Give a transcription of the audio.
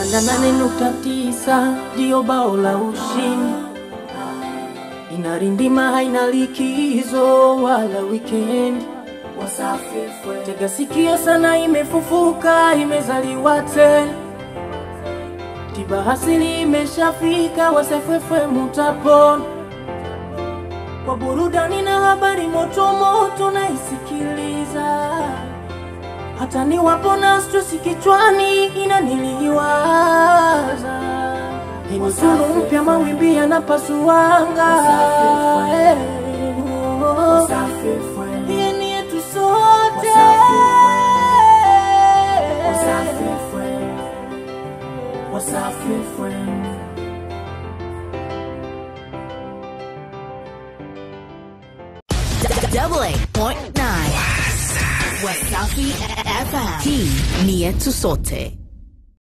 88.9 ndio bao la ushindi, inarindima haina likizo wala wikendi. Tega sikio sana, imefufuka imezaliwa tena, tiba hasili imeshafika, Wasafefe mutapona kwa burudani na habari moto moto naisikiliza, hata niwapo na stresi kichwani inaniliwaza. Hii ni tunu mpya, mawimbi yanapasuanga. Eh, oh. Hii ni yetu sote. Double eight point nine. Wasafi FM. Hii ni yetu sote.